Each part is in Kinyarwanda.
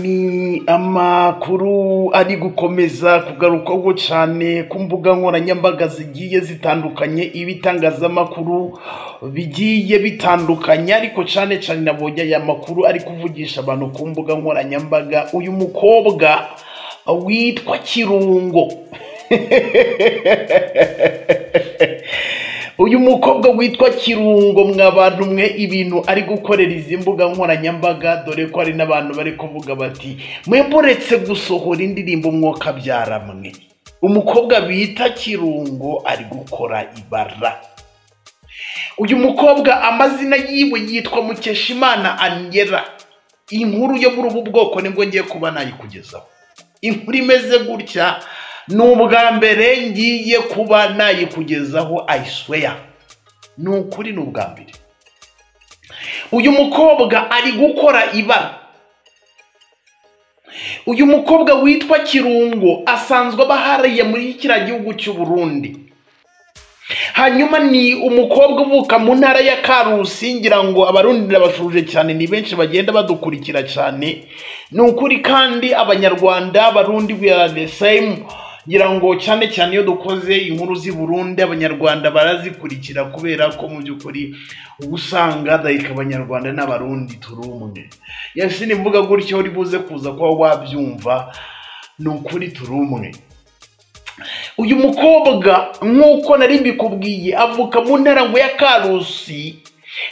Ni amakuru ari gukomeza kugarukwaho cyane ku mbuga nkoranyambaga zigiye zitandukanye, ibitangazamakuru bigiye bitandukanye ariko cyane cyane nabonye aya makuru ari kuvugisha abantu ku mbuga nkoranyambaga, uyu mukobwa witwa Kirungo. Uyu mukobwa witwa Kirungo mwabantu mwe ibintu ari gukorera izi mbuga nkoranyambaga dore ko hari n'abantu bari kuvuga bati mwebwe uretse gusohora indirimbo mwokabyara mwe umukobwa bita Kirungo ari gukora ibara uyu mukobwa amazina yiwe yitwa Mukeshimana Angela inkuru yo muri ubu bwoko nibwo ngiye kuba nayikugezaho inkuru imeze gutya ni ubwa mbere ngiye kuba nayikugezaho I swear ni ukuri ni ubwa mbere uyu mukobwa ari gukora ibara uyu mukobwa witwa Kirungo asanzwe aba hariya muri kiriya gihugu cy'u Burundi hanyuma ni umukobwa uvuka mu ntara ya Karusi ngira ngo abarundi ndabashuje cyane ni benshi bagenda badukurikira cyane ni ukuri kandi abanyarwanda abarundi we are the same ngira ngo cyane cyane iyo dukoze inkuru z'i Burundi abanyarwanda barazikurikira kubera ko mu by'ukuri uba usanga dahika abanyarwanda n'abarundi turi umwe yasi nimvuga gutyo uri buze kuza kuba wabyumva ni ukuri turi umwe uyu mukobwa nk'uko nari mbikubwiye avuka mu ntara ngo ya karusi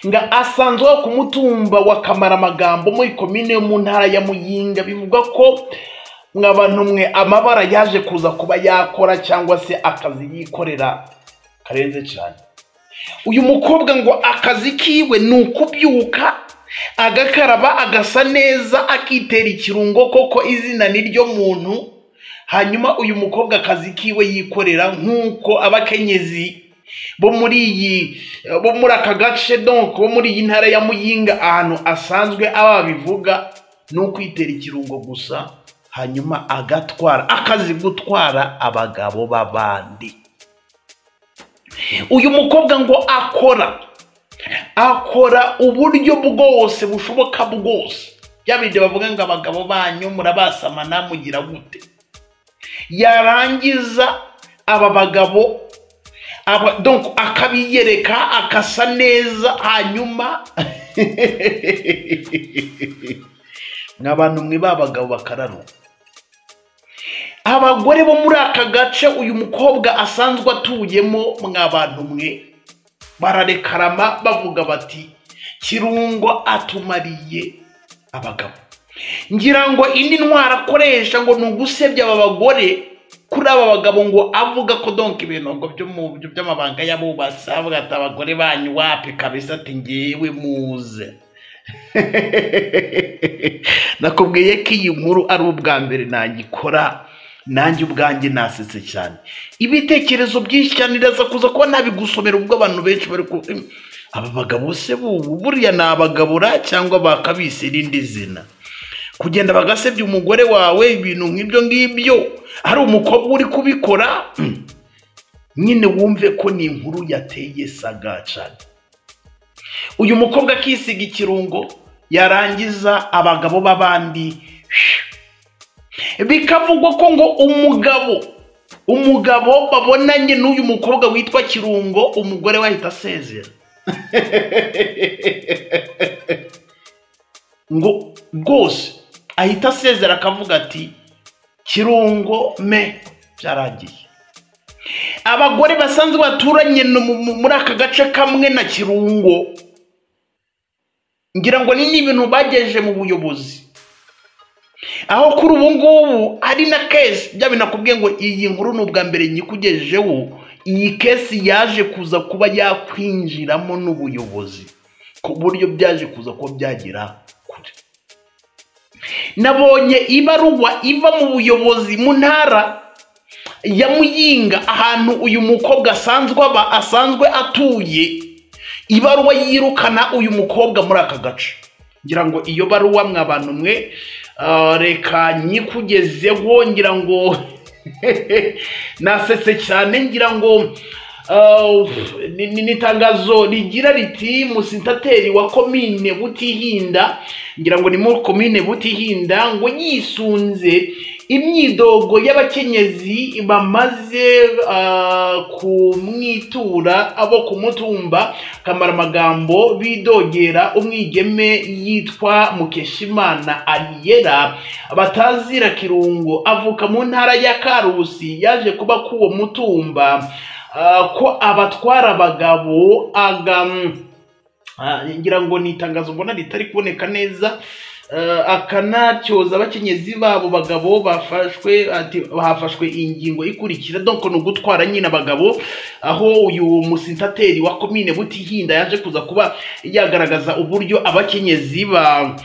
nga asanzwe wo ku mutumba wa kamaramagambo muri komine yo mu ntara ya muyinga bivuga ko mwabantu mwe amabara yaje kuza kuba yakora cyangwa se akazi yikorera karenze cyane uyu mukobwa ngo akazi kiwe ni ukubyuka agakaraba agasa neza akitera ikirungo koko izina ni ryo muntu hanyuma uyu mukobwa akazi kiwe yikorera nk'uko abakenyezi bo muri iyi bo muri aka gace donc bo muri iyi ntara ya muyinga ahantu asanzwe aba babivuga ni ukwitera ikirungo gusa hanyuma agatwara akazi gutwara abagabo b'abandi uyu mukobwa ngo akora akora uburyo bwose bushoboka bwose bya bindi bavuga ngo abagabo banyu murabasamana mugira gute yarangiza aba bagabo akabiyereka akasa neza hanyuma ni abantu mwe babagabo bakararo abagore bo muri aka gace uyu mukobwa asanzwe atuyemo mwabantu mwe bararekarama bavuga bati kirungo atumariye abagabo ngira ngo indi ntwara akoresha ngo ni ugusebya aba bagore kuri aba bagabo ngo avuga ko donka ibintu ngo by'amabanga y'abubatsi avuga ati abagore banyu wapi kabisa ati ngewe muze nakubwiye ko iyi nkuru ari ubwa mbere nagikora nanjye ubwanjye nasetse cyane ibitekerezo byinshi cyane iraza kuza kuba nabigusomera ubwo abantu benshi bari ku aba bagabo se bubu buriya ni abagabura cyangwa bakabise irindi zina kugenda bagasebya umugore wawe ibintu nk'ibyo ngibyo hari umukobwa uri kubikora nyine wumve ko ni inkuru yateye sagacana uyu mukobwa akisiga ikirungo yarangiza abagabo b'abandi bikavugwa ko ngo umugabo umugabo babonanye n'uyu mukobwa witwa kirungo umugore we ahita asezera ngo rwose ahita asezera akavuga ati kirungo me byarangiye abagore basanzwe baturanye muri aka gace kamwe na kirungo ngira ngo ni ibintu bagejeje mu buyobozi aho kuri ubu ngubu ari na kesi bya binakubwiye ngo iyi nkuru ni ubwa mbere nyikugejejeho iyi kesi yaje kuza kuba yakwinjiramo n'ubuyobozi ku buryo byaje kuza kuba byagera kure nabonye ibaruwa iva mu buyobozi mu ntara ya muyinga ahantu uyu mukobwa asanzwe aba asanzwe atuye ibaruwa yirukana uyu mukobwa muri aka gace ngira ngo iyo baruwa mwabantu mwe reka nyikugezeho ngira ngo nasetse cyane ngira ngo Uh, ni ni- ni itangazo rigira riti umusentateri wa komine butihinda ngira ngo ni muri komine butihinda ngo yisunze imyidogo y'abakenyezi bamaze uh, kumwitura abo kumutumba kamaramagambo bidogera umwigeme yitwa mukeshimana ariyera batazira kirungo avuka mu ntara ya karusi yaje kuba k'uwo mutumba Ah, ko abatwara abagabo agam ah, ngira ngo ni itangazo mbona ritari kuboneka neza Ah, akanatyoza abakenyezi babo bagabo bafashwe ati hafashwe ingingo ikurikira donc ni ugutwara nyine abagabo aho uyu musentateri wa komine butihinda yaje kuza kuba yagaragaza uburyo abakenyezi ba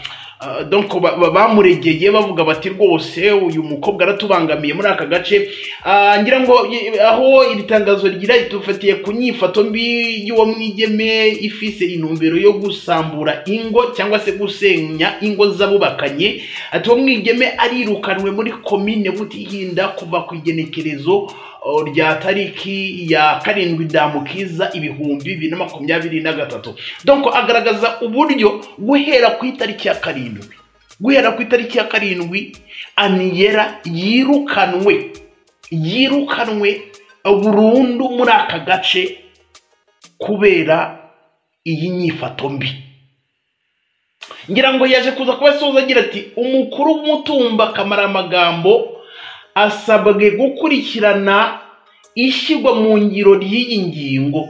Uh, donc ba- ba- bamuregeye bavuga bati rwose uyu mukobwa aratubangamiye muri aka gace Ah, ngira ngo i- aho iri tangazo rigira ritufatiye ku nyifato mbi y'uwo mwigeme ifise intumbero yo gusambura ingo cyangwa se gusenya ingo z'abubakanye ati uwo mwigeme arirukanwe muri komine butihinda kuva ku igenekerezo o, rya tariki ya karindwi damukiza ibihumbi bibiri na makumyabiri na gatatu donc agaragaza uburyo guhera ku itariki ya karindwi guhera ku itariki ya karindwi aniyera yirukanwe yirukanwe burundu muri aka gace kubera iyi nyifato mbi ngira ngo yaje kuza kuba asoza agira ati umukuru w'umutumba kamaramagambo asabwe gukurikirana ishyirwa mu ngiro ry'iyi ngingo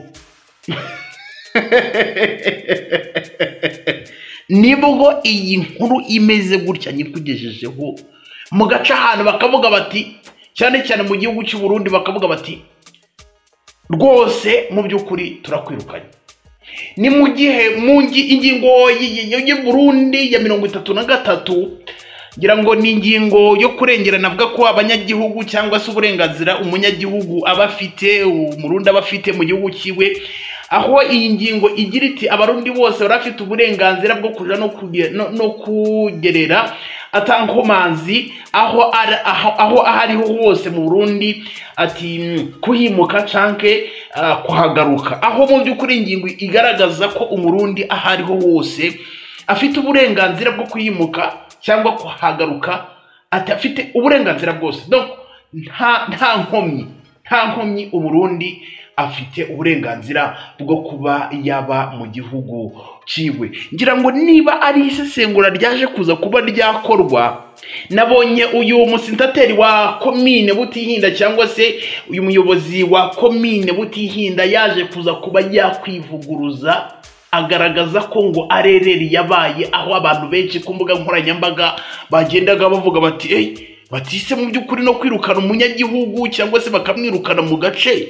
nibwo iyi nkuru imeze gutya nyikugejejeho mu gace ahantu bakavuga bati cyane cyane mu gihugu cy'u Burundi bakavuga bati rwose mu by'ukuri turakwirukanye ni mu gihe mu ngi- ingingo y- y- y'u Burundi ya mirongo itatu na gatatu ngira ngo ni ingingo yo kurengerana avuga ko abanyagihugu cyangwa se uburenganzira umunyagihugu aba afite umurundi aba afite mu gihugu cyiwe aho iyi ngingo igira iti abarundi bose bari afite uburenganzira bwo kuja no kuge- no- no kugerera atankomanzi aho ari- aho- aho aho ariho hose mu burundi ati mm, kuhimuka canke ah, kuhagaruka aho mu by'ukuri ingingo igaragaza ko umurundi aho ariho hose afite uburenganzira bwo kuyimuka cyangwa kuhagaruka ati afite uburenganzira bwose donc nta nta nkomyi nta nkomyi uburundi afite uburenganzira bwo kuba yaba mu gihugu ciwe ngira ngo niba ari isesengura ryaje kuza kuba ryakorwa nabonye uyu musentateri wa komine butihinda cyangwa se uyu muyobozi wa komine butihinda yaje kuza kuba yakwivuguruza agaragaza ko ngo arereri yabaye aho abantu benshi ku mbuga nkoranyambaga bagendaga bavuga bati eyi batise mu by'ukuri no kwirukana umunyagihugu cyangwa se bakamwirukana mu gace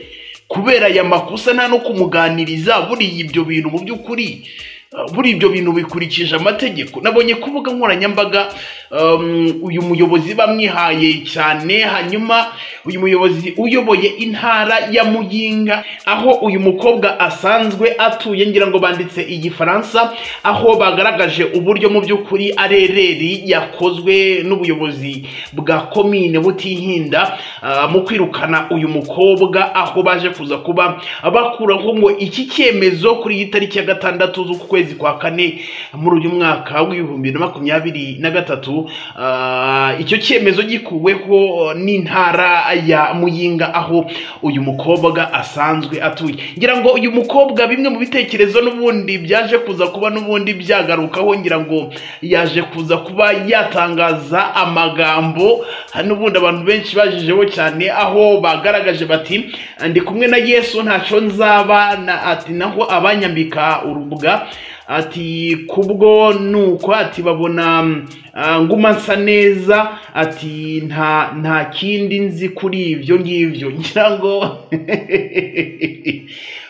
kubera aya makosa nta no kumuganiriza buriya ibyo bintu mu by'ukuri uh, buriya ibyo bintu bikurikije amategeko nabonye ku mbuga nkoranyambaga um, uyu muyobozi bamwihaye cyane hanyuma uyu muyobozi uyoboye intara ya muyinga aho uyu mukobwa asanzwe atuye ngira ngo banditse igifaransa aho bagaragaje uburyo mu by'ukuri arereri yakozwe n'ubuyobozi bwa komine butihinda ah, mu kwirukana uyu mukobwa aho baje kuza kuba bakuraho ngo iki cyemezo kuri iyi tariki ya gatandatu z'uku kwezi kwa kane muri uyu mwaka w'ibihumbi bibiri na makumyabiri na gatatu ah, icyo cyemezo gikuweho n'intara ya muyinga aho uyu mukobwa asanzwe atuye ngira ngo uyu mukobwa bimwe mu bitekerezo n'ubundi byaje kuza kuba n'ubundi byagarukaho ngira ngo yaje kuza kuba yatangaza amagambo hari n'ubundi abantu benshi bajijeho cyane aho bagaragaje bati ndi kumwe na yesu ntacyo nzaba na ati naho abanyambika urubuga ati kubwo nuko ati babona mm, ah, nguma nsa neza ati nta nta kindi nzi kuri ibyo ngibyo ngira ngo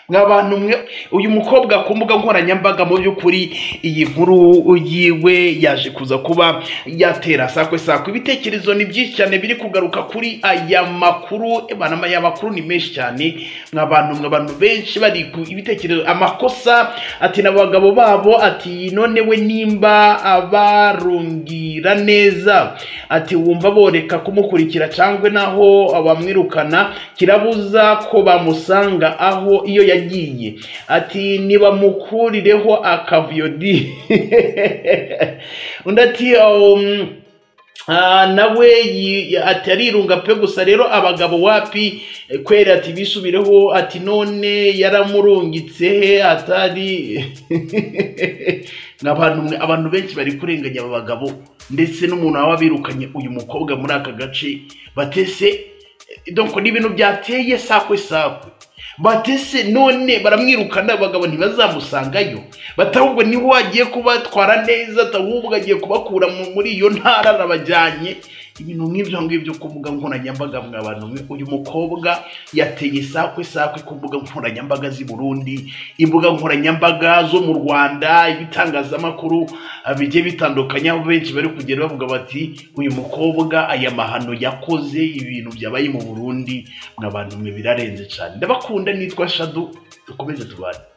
mwa bantu mwe uyu mukobwa ku mbuga nkoranyambaga mu by'ukuri iyi nkuru yiwe yaje kuza kuba yatera sakwe sakwe ibitekerezo ni byinshi cyane biri kugaruka kuri aya makuru Eh, bana aya makuru ni menshi cyane mwa bantu mwa bantu benshi bari ku ibitekerezo amakosa ati n'abagabo babo ati none we nimba abarungira neza ati wumva boreka kumukurikira cyangwa naho bamwirukana kirabuza ko bamusanga aho iyo yagiye ati nibamukurireho akavuyo di undi ati um, Ah, nawe yi- ati arirunga pe gusa rero abagabo wapi Eh, kweri ati bisubireho ati none yaramurungitse he atari Ni abantu mwe- abantu benshi bari kurenganya aba bagabo ndetse n'umuntu waba birukanye uyu mukobwa muri aka gace batese eh, donc ni ibintu byateye sakwe sakwe batese none baramwirukana abagabo ntibazamusangayo batahubwo niho agiye kubatwara neza atahubwo agiye kubakura mu- muri iyo ntara arabajyanye ibintu nk'ibyo ngibyo ku mbuga nkoranyambaga mwa bantu mwe uyu mukobwa yateye sakwe sakwe ku mbuga nkoranyambaga z'i Burundi imbuga nkoranyambaga zo mu Rwanda ibitangazamakuru ah, bigiye bitandukanye aho benshi bari kugenda bavuga bati uyu mukobwa aya mahano yakoze ibintu byabaye mu Burundi mwa bantu mwe birarenze cyane ndabakunda nitwa Shadu dukomeze tubane